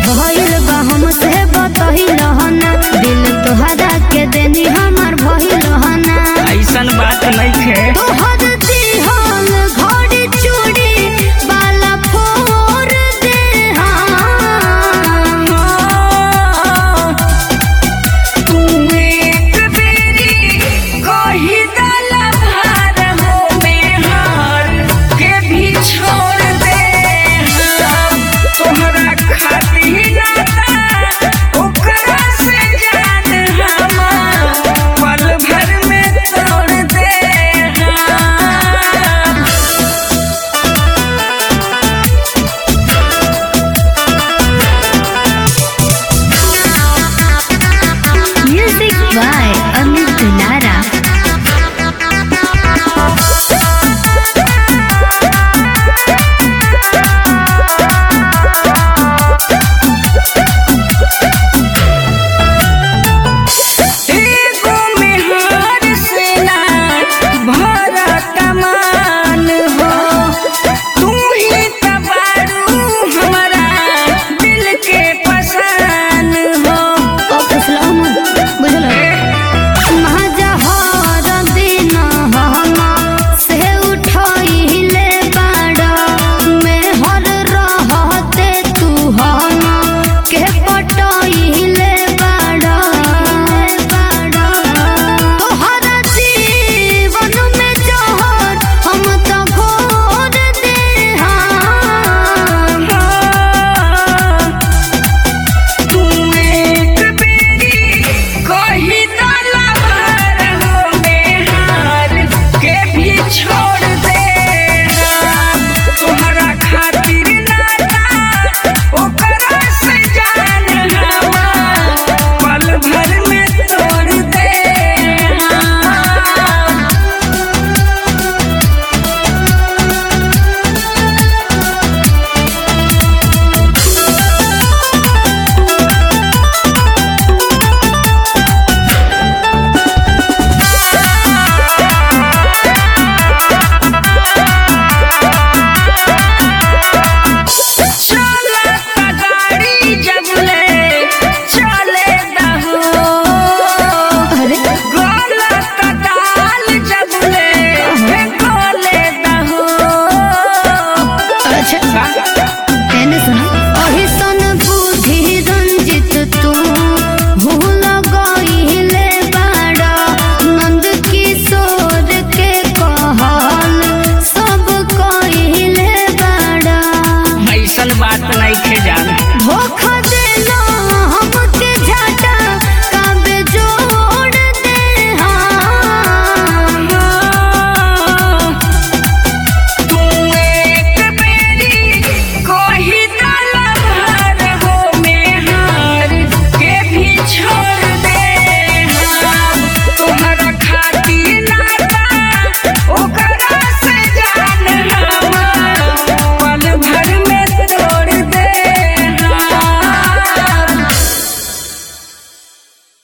भइल बा हमसे बतहिल हना दिल तोहरा के देनी हमार भइल हना ऐसन बात नहीं खे तोहर दिहल घड़ी चूड़ी बाला फोर दे हम तू एक बेरी कही दला भार हो में हार के भी छोड़ दे हम तोहरा खातिर नाता ओकरा से जान हमार पल भर में तोड़ दे हम म्यूजिक बाय अमित दुलारा एगो मेहर से ना भरा कमान हो तू ही तबारू हमारा दिल के पसान हो ओ फुसलौन बुझल महाजहर दिन हम से उठइले बाड़ा मेहर रहते तू हम के पटइले बाड़ा तोहरा जीवन में जहर हम तो घोर दे हम तू एक बेरी कही दला भार हो मेहार के भी छोड़ दे हम तोहरा खातिर नाता ओकरा से जान हमार पल भर में तोड़ दे हम चला गाड़ी जबले चले दहो अरे गोला कटाल जबले गोले दहो अच्छा एने सुनो अहि सन बुद्धि रंजित तू भूल गइले बाड़ा नंद किशोर के कहल सब कइले बाड़ा ऐसन बात नहीं खे जान धोखा देला